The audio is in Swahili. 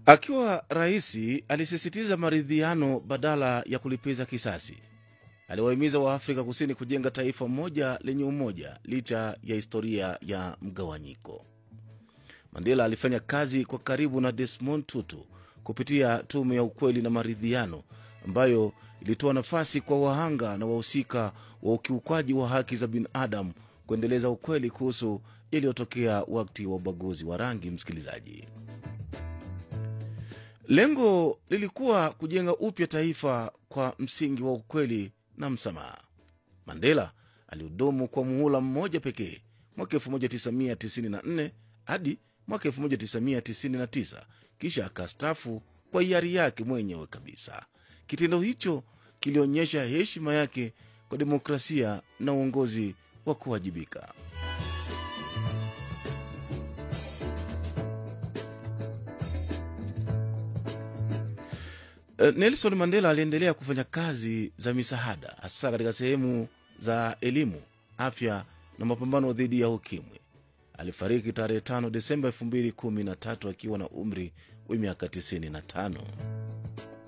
Akiwa rais, alisisitiza maridhiano badala ya kulipiza kisasi. Aliwahimiza Waafrika Kusini kujenga taifa moja lenye umoja licha ya historia ya mgawanyiko. Mandela alifanya kazi kwa karibu na Desmond Tutu kupitia tume ya ukweli na maridhiano ambayo ilitoa nafasi kwa wahanga na wahusika wa ukiukwaji wa haki za binadamu kuendeleza ukweli kuhusu yaliyotokea wakati wa ubaguzi wa rangi. Msikilizaji, lengo lilikuwa kujenga upya taifa kwa msingi wa ukweli na msamaha. Mandela alihudumu kwa muhula mmoja pekee mwaka 1994 hadi mwaka 1999 kisha akastafu kwa hiari yake mwenyewe kabisa. Kitendo hicho kilionyesha heshima yake kwa demokrasia na uongozi wa kuwajibika. Eh, Nelson Mandela aliendelea kufanya kazi za misaada hasa katika sehemu za elimu, afya na mapambano dhidi ya ukimwi. Alifariki tarehe 5 Desemba 2013 akiwa na umri wa miaka 95.